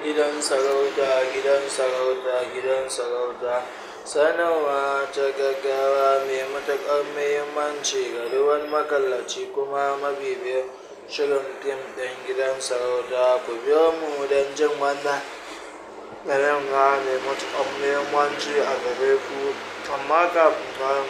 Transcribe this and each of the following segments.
gidan sarauta gidan sarauta gidan sarauta sanarwa ta gaggawa mai matuƙar muhimmanci ga duk wani makallaci kuma mabibiyin shirin fim ɗin gidan sarauta ku biyo mu don jin wannan sanarwa mai matuƙar muhimmanci a gare ku amma kafin nan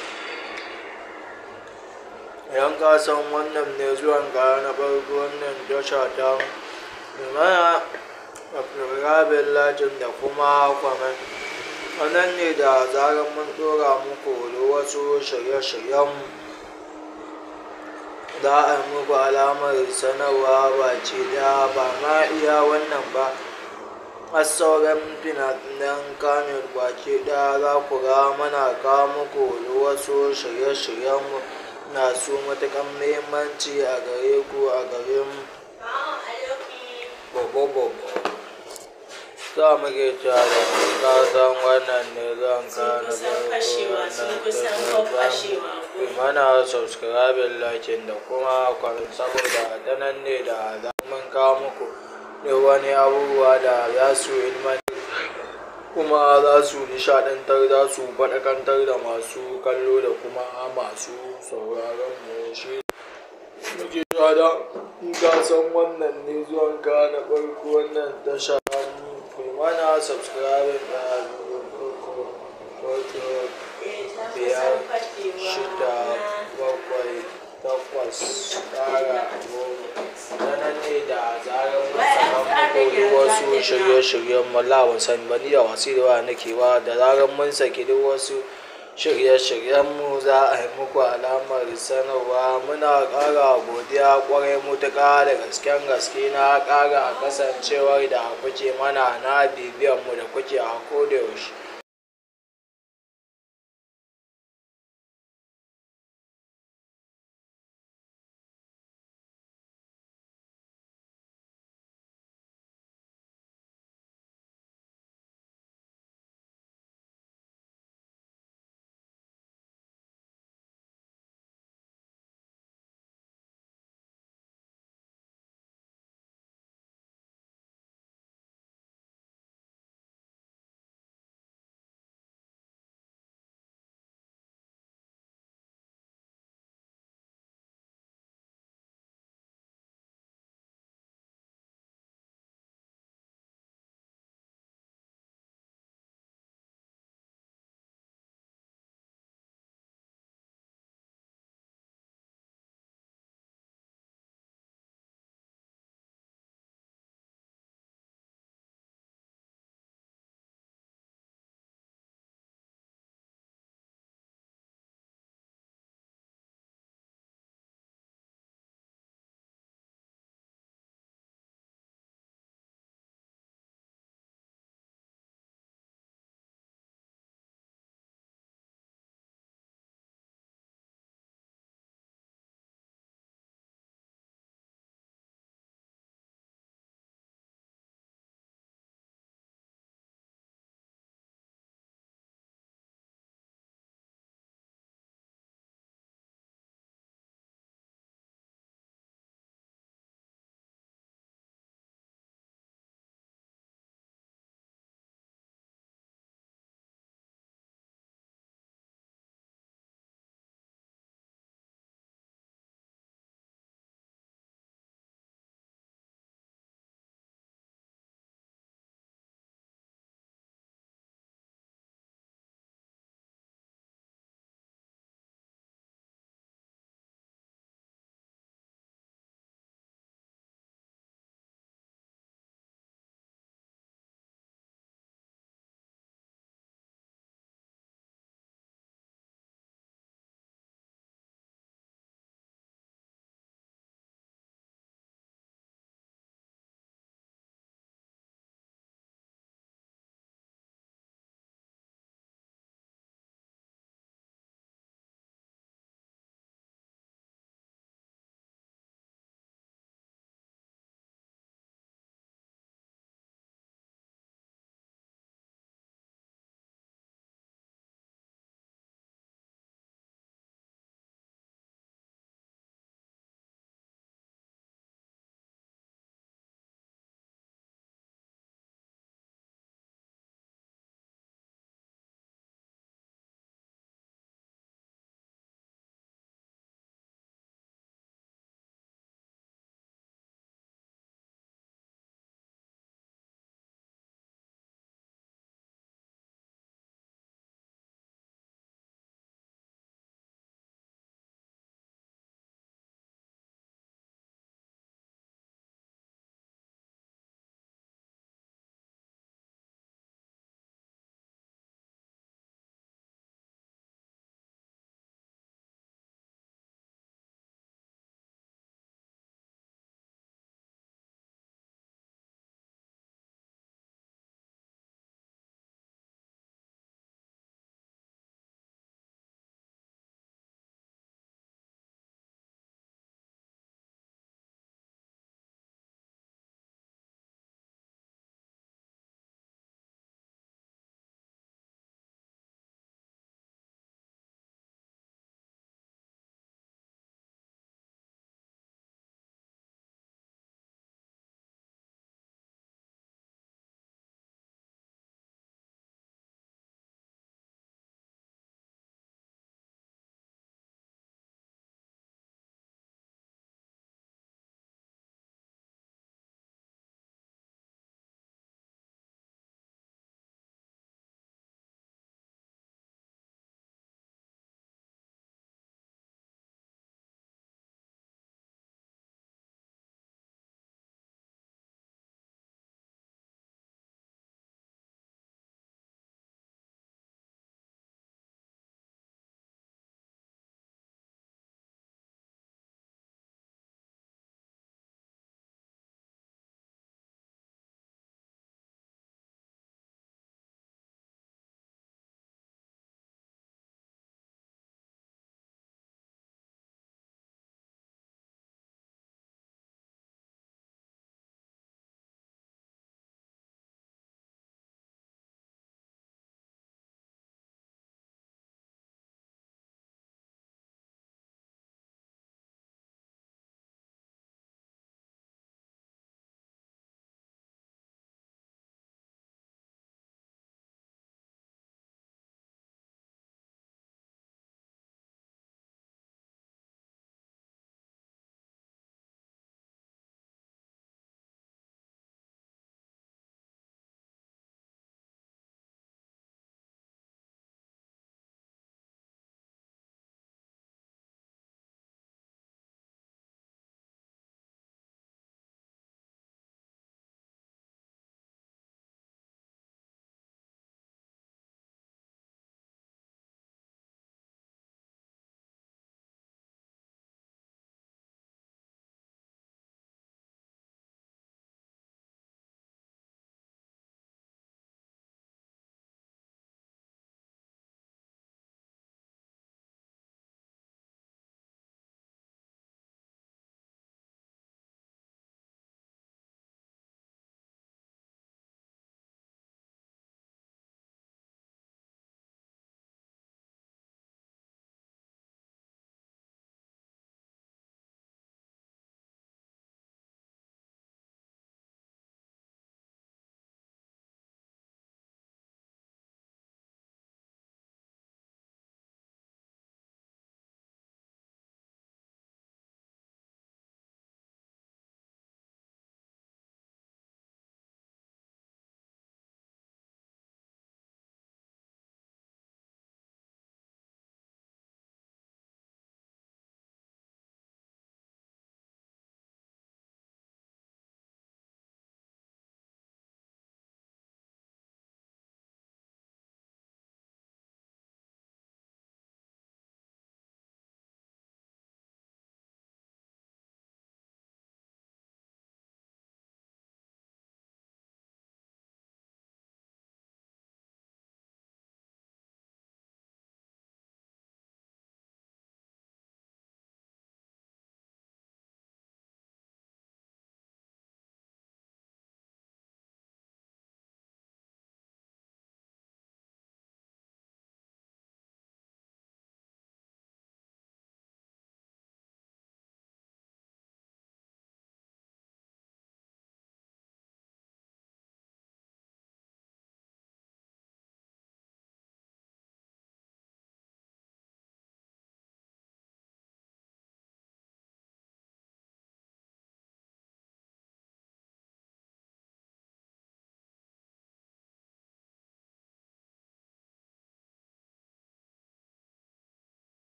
idan ka san wannan ne zuwan ka na farko wannan tasha ta mana rabin lajin da kuma kwamen wannan ne da zarar mun ɗora muku da wasu shirye-shiryen za a yi muku alamar sanarwa ba ce da ba ma iya wannan ba a sauran fina-finan kamin baki ɗaya za ku ga mana kawo muku da wasu shirye-shiryen masu matuƙar muhimmanci a gare ku a gare mu bobo za mu ke cewa da ka san wannan ne zan ka na farko wannan mana subscribing lakin da kuma kwamin saboda ta nan ne da za mun kawo muku da wani abubuwa da za su ilmantar kuma za su nishadantar za su faɗakantar da masu kallo da kuma masu sauraron mu shi muke da in ka san wannan ne zuwan ka na farko wannan tasha kai mana subscribe da wato biyar shida bakwai takwas tara goma sanar ne da zarar mun saka muku wasu shirye-shiryen mallawa sani ba ni da wasu da wa nake wa da zarar mun saki duk wasu shirye-shiryenmu za a yi muku alamar sanarwa muna ƙara godiya ƙwarai mutuƙa da gasken gaske na ƙara kasancewar da kuke mana na bibiyanmu da kuke a kodayaushe